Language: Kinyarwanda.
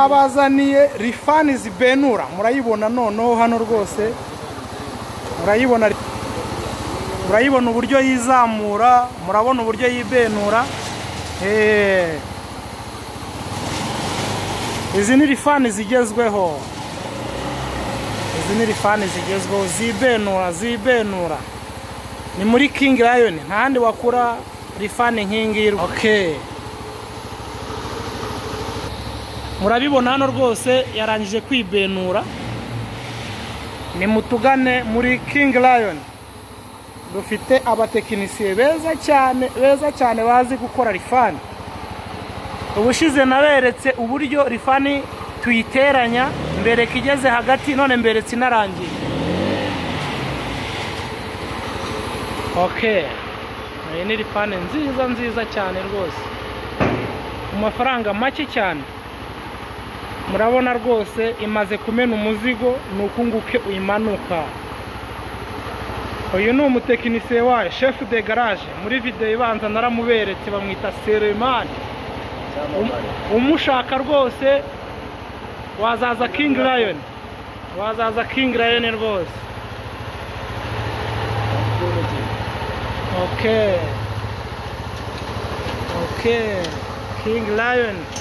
twabazaniye rifani zibenura murayibona noneho hano rwose murayibona murayibona uburyo yizamura murabona uburyo yibenura eee izi ni rifani zigezweho izi ni rifani zigezweho zibenura zibenura ni muri kingi rayoni ntahandi wakura rifani nk'ingiyi oke murabibona hano rwose yarangije kwibenura ni mutugane muri kingi rayoni dufite abatekinisiye beza cyane beza cyane bazi gukora rifani ubushize naberetse uburyo rifani tuyiteranya mbereka igeze hagati none mberetse inarangiye oke iyi ni rifani nziza nziza cyane rwose mu mafaranga make cyane murabona rwose imaze kumena umuzigo ni ukunguke uyimanuka uyu ni umutekinisiye wayo shefu de garaje muri videwo ibanza naramuberetse bamwita seremani umushaka rwose wazaza kingi rayoni wazaza kingi rayoni rwose oke oke kingi rayoni